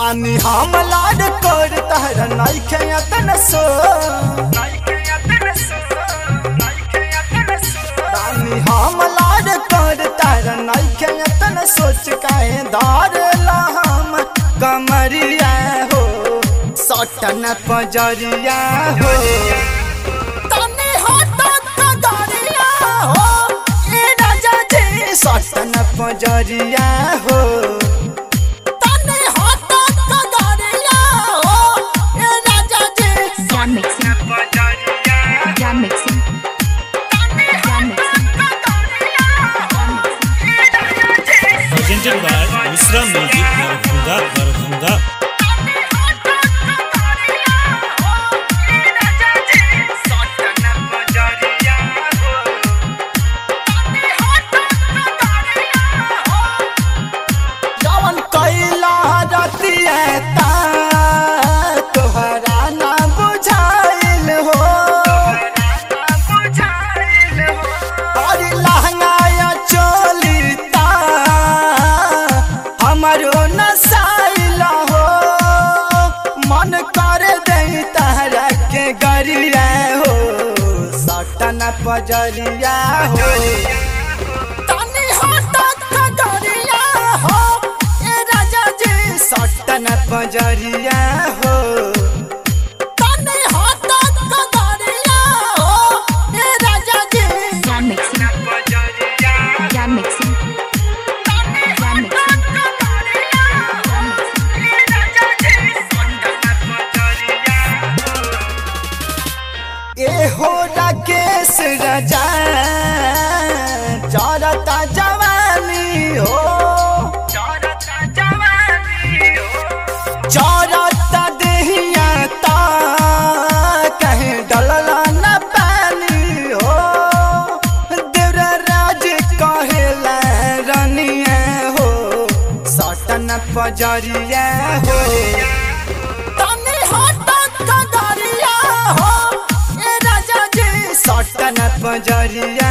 बानी हम लाड कर तहर नइखे अतन सो बानी हम लाड कर तहर नइखे अतन सोच काहे धार हम कमरिया हो सटन पजरिया हो तनी हट कगरिया हो ए राजा जी सटन पजरिया हो तनी हट कगरिया हो ए राजा जी Jam mixing. Jam mixing. Jam mixing. presented by Misra Music Darbhanga Darbhanga जवन कैला रतिया ता तोहरा ना बुझाइल हो और लहंगाया चोली ता हमरो नसाइल हो मन कर दे तहरा के गरिया हो सटन पजरिया हो तनी हट कगरिया हो ए राजा जी सटन पजरिया हो तनी हट कगरिया हो ए राजा जी Jam mixing. Jam mixing. Jam mixing. ए हो राकेश राजा चरता जवानी हो चरता देहिया ता कहीं डलला न पानी हो देवरा राज कहेला रनिया हो सटन पजरिया हो तनी हट कगरिया हो ए राजा जी सटन पजरिया